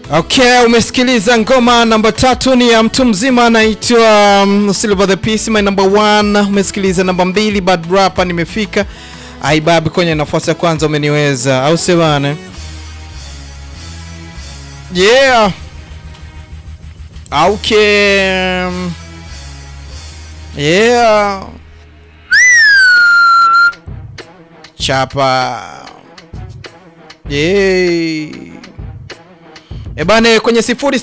Okay, umesikiliza ngoma namba tatu ni ya mtu mzima anaitwa um, Silver the Peace my number one. Umesikiliza namba mbili Bad Rapper nimefika. Aibab kwenye nafasi ya kwanza umeniweza, au sio bana? Yeah. Okay. Yeah. Chapa. Yeah. E bane kwenye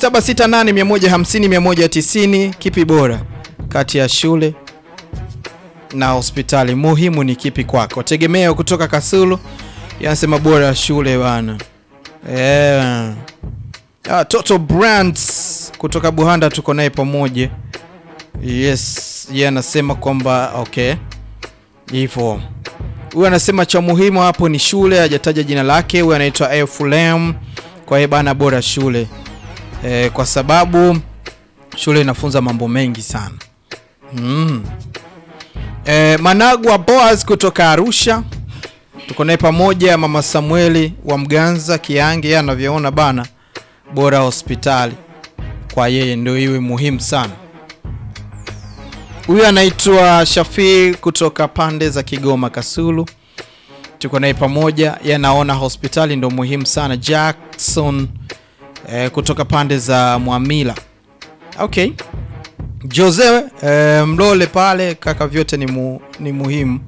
0768150190 kipi bora kati ya shule na hospitali? Muhimu ni kipi kwako? Tegemeo kutoka Kasulu yanasema bora shule bana. Yeah. Ah, Toto Brands kutoka Buhanda tuko naye pamoja. Yes, yeye anasema kwamba okay. Hivyo. Huyu anasema cha muhimu hapo ni shule, hajataja jina lake. Huyu anaitwa Efulem. Kwa hiyo bana, bora shule e, kwa sababu shule inafunza mambo mengi sana mm. E, Managwa Boaz kutoka Arusha tuko naye pamoja. Mama Samueli wa Mganza Kiange, yeye anavyoona bana, bora hospitali kwa yeye ndio iwe muhimu sana. Huyu anaitwa Shafii kutoka pande za Kigoma Kasulu tuko naye pamoja, yanaona hospitali ndo muhimu sana. Jackson eh, kutoka pande za Mwamila. Okay, Jose eh, Mlole pale kaka, vyote ni, mu, ni muhimu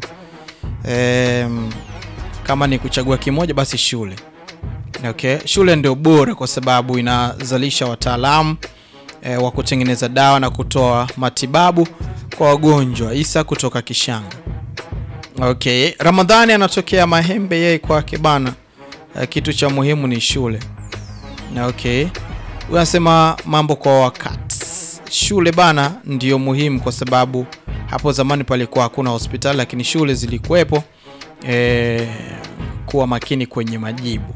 eh, kama ni kuchagua kimoja basi shule. Okay, shule ndio bora kwa sababu inazalisha wataalamu eh, wa kutengeneza dawa na kutoa matibabu kwa wagonjwa. Isa kutoka Kishanga. Okay, Ramadhani anatokea Mahembe, yeye kwake bana, uh, kitu cha muhimu ni shule. Okay, huyu anasema mambo kwa wakati. Shule bana ndiyo muhimu kwa sababu hapo zamani palikuwa hakuna hospitali, lakini shule zilikuwepo. Eh, kuwa makini kwenye majibu.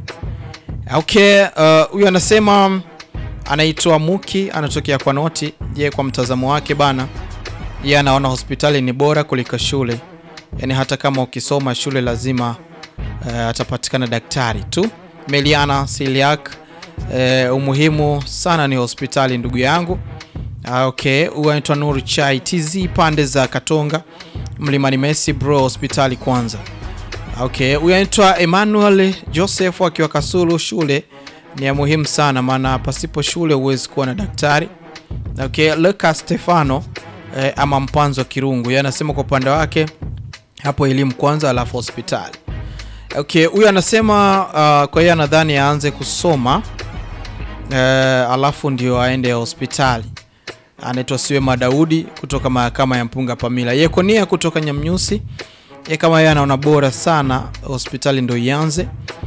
Okay, huyu uh, anasema anaitwa Muki, anatokea kwa Noti. Yeye kwa mtazamo wake bana, yeye anaona hospitali ni bora kuliko shule. Yaani hata kama ukisoma shule lazima uh, atapatikana daktari tu. Meliana Siliak, uh, umuhimu sana ni hospitali ndugu yangu. Uh, okay, huyu anaitwa Nuru Chai TZ pande za Katonga Mlimani Messi bro, hospitali kwanza. Okay, huyu anaitwa Emmanuel Joseph akiwa Kasulu, shule ni ya muhimu sana maana pasipo shule huwezi kuwa na daktari. Okay, Lucas Stefano eh, ama Mpanzo Kirungu, yeye anasema kwa upande wake hapo elimu kwanza alafu hospitali. Okay, huyu anasema uh, kwa hiyo anadhani aanze kusoma uh, alafu ndio aende hospitali. Anaitwa Siwema Daudi kutoka mahakama ya Mpunga Pamila. Yekonia kutoka Nyamnyusi, ye kama yeye anaona bora sana hospitali ndio ianze.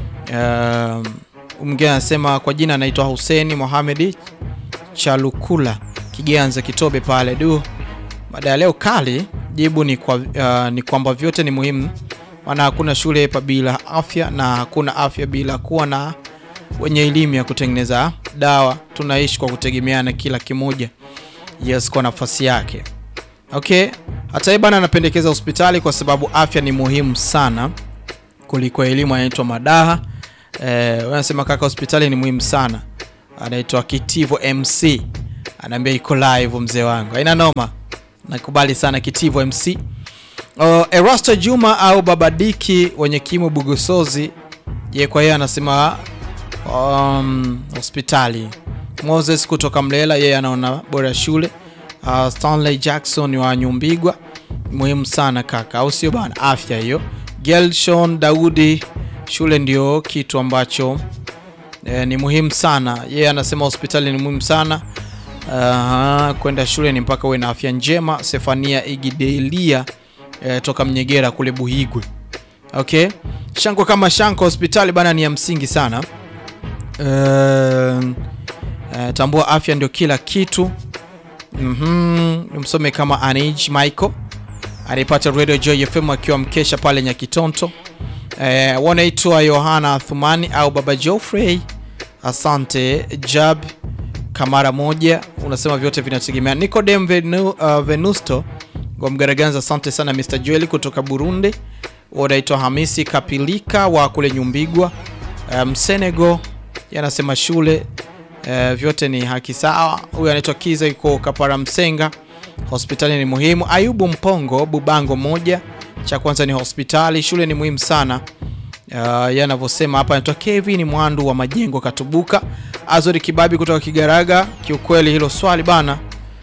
Uh, mwingine anasema kwa jina anaitwa Huseni Mohamed Chalukula Kiganza Kitobe pale du. Baada ya leo kali Jibu ni, kwa, uh, ni kwamba vyote ni muhimu, maana hakuna shule pa bila afya na hakuna afya bila kuwa na wenye elimu ya kutengeneza dawa. Tunaishi kwa kutegemeana, kila kimoja yes kwa nafasi yake. Okay, hata yeye bana anapendekeza hospitali kwa sababu afya ni muhimu sana kuliko elimu. Anaitwa Madaha eh, wanasema kaka, hospitali ni muhimu sana. Anaitwa Kitivo MC, anaambia iko live mzee wangu, haina noma nakubali sana Kitivo MC. Uh, Erasto Juma au Babadiki wenye kimo Bugosozi, ye kwa yeye anasema um, hospitali. Moses kutoka Mlela, yeye anaona bora shule. Uh, Stanley Jackson wa Nyumbigwa, muhimu sana kaka, au sio bana? Afya hiyo. Gelshon Daudi, shule ndio kitu ambacho eh, ni muhimu sana. Yeye anasema hospitali ni muhimu sana. Uh, kwenda shule ni mpaka uwe na afya njema. Sefania Igidelia eh, toka Mnyegera kule Buhigwe. Okay, shanko kama shanko, hospitali bana ni ya msingi sana. Uh, uh, tambua afya ndio kila kitu. mm -hmm. Msome kama Anij Michael anaipata Radio Joy FM akiwa mkesha pale Nyakitonto. Uh, wanaitwa Yohana Thumani au Baba Geoffrey. Asante Jab Kamara moja unasema vyote vinategemea. Nicodem Venu, uh, Venusto wa Mgaraganza, asante sana Mr Joel kutoka Burundi. Unaitwa Hamisi Kapilika wa kule Nyumbigwa, um, Senegal yanasema shule e, vyote ni haki sawa. Huyu anaitwa Kiza, yuko Kapara Msenga, hospitali ni muhimu. Ayubu Mpongo, Bubango moja, cha kwanza ni hospitali, shule ni muhimu sana. Uh, yeye anavyosema hapa, anaitwa Kevin Mwandu wa Majengo Katubuka. Azori Kibabi kutoka Kigaraga, kiukweli hilo swali bana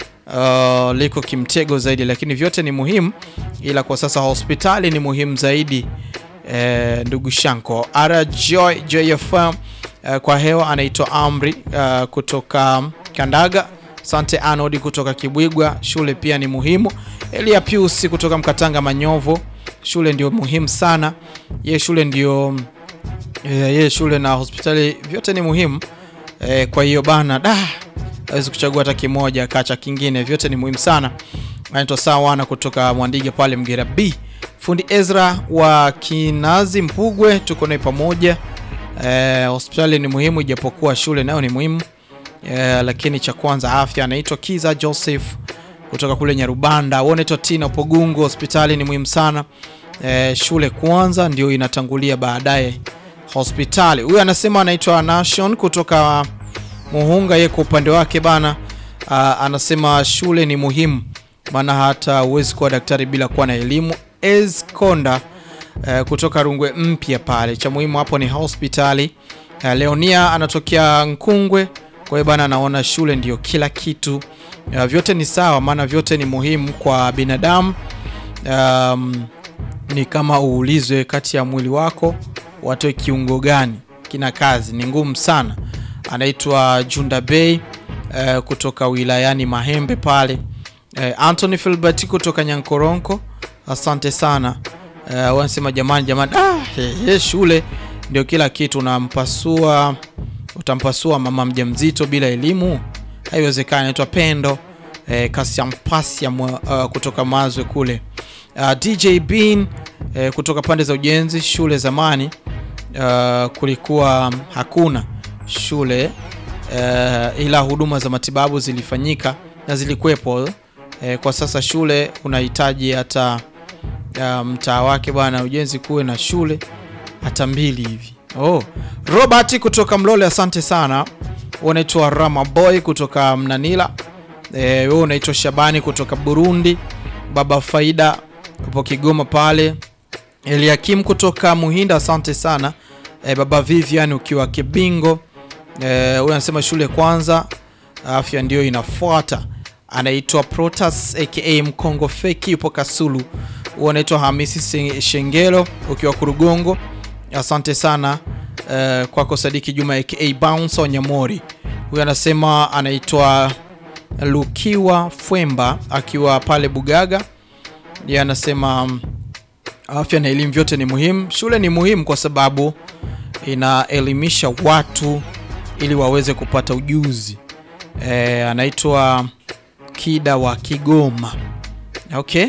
uh, liko kimtego zaidi, lakini vyote ni muhimu, ila kwa sasa hospitali ni muhimu zaidi. Eh, ndugu Shanko Ara Joy JFM eh, kwa hewa anaitwa Amri uh, kutoka Kandaga. Sante Anodi kutoka Kibwigwa, shule pia ni muhimu. Elia Pius kutoka Mkatanga Manyovo, shule ndio muhimu sana. Ye shule ndio eh, ye shule na hospitali vyote ni muhimu eh, kwa hiyo bana da hawezi kuchagua hata kimoja kacha kingine, vyote ni muhimu sana. Anaitwa Sawana kutoka Mwandige pale Mgera B. Fundi Ezra wa Kinazi Mpugwe, tuko naye pamoja. Eh, hospitali ni muhimu ijapokuwa shule nayo ni muhimu eh, lakini cha kwanza afya. Anaitwa Kiza Joseph kutoka kule Nyarubanda. Wewe unaitwa Tina Pogungu, hospitali ni muhimu sana eh, shule kwanza ndio inatangulia baadaye hospitali. Huyu anasema anaitwa Nation kutoka Muhunga. Yeye kwa upande wake bana, uh, anasema shule ni muhimu, maana hata huwezi kuwa daktari bila kuwa na elimu. Eskonda uh, kutoka Rungwe mpya pale, cha muhimu hapo ni hospitali. Uh, Leonia anatokea Nkungwe, kwa hiyo bana, anaona shule ndio kila kitu. Uh, vyote ni sawa, maana vyote ni muhimu kwa binadamu. Um, ni kama uulizwe kati ya mwili wako watoe kiungo gani kina kazi, ni ngumu sana. Anaitwa Junda Bay uh, kutoka wilayani Mahembe pale. Uh, Anthony Filbert kutoka Nyankoronko, asante sana. Uh, wanasema jamani, jamani, ah, he, he, shule ndio kila kitu. Unampasua, utampasua mama mjamzito bila elimu? Haiwezekani. Anaitwa Pendo uh, Kasiampasia uh, kutoka Mazwe kule. Uh, DJ Bean uh, kutoka pande za ujenzi. Shule zamani uh, kulikuwa hakuna shule uh, ila huduma za matibabu zilifanyika na zilikuwepo. Uh, kwa sasa shule unahitaji hata uh, mtaa wake bwana ujenzi kuwe na shule hata mbili hivi. Oh, Robert kutoka Mlole, asante sana. Unaitwa Rama Boy kutoka Mnanila. Wewe uh, unaitwa Shabani kutoka Burundi. Baba Faida upo Kigoma pale. Eliakim kutoka Muhinda, asante sana. E, baba Vivian ukiwa Kibingo. E, huyu anasema shule kwanza, afya ndio inafuata. Anaitwa Protas aka Mkongo Feki, yupo Kasulu. Huyu anaitwa Hamisi Shengelo ukiwa Kurugongo, asante sana. E, kwako Sadiki Juma aka Bounce Wanyamori. Huyu anasema anaitwa Lukiwa Fwemba akiwa pale Bugaga. Yeye anasema afya na elimu vyote ni muhimu. Shule ni muhimu kwa sababu inaelimisha watu ili waweze kupata ujuzi. E, anaitwa Kida wa Kigoma. Okay,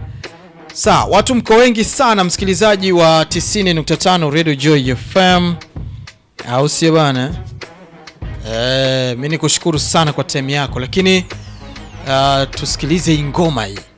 sawa. Watu mko wengi sana, msikilizaji wa 90.5 Radio Joy FM, au sio bana? E, mimi nikushukuru sana kwa time yako, lakini uh, tusikilize hii ngoma hii.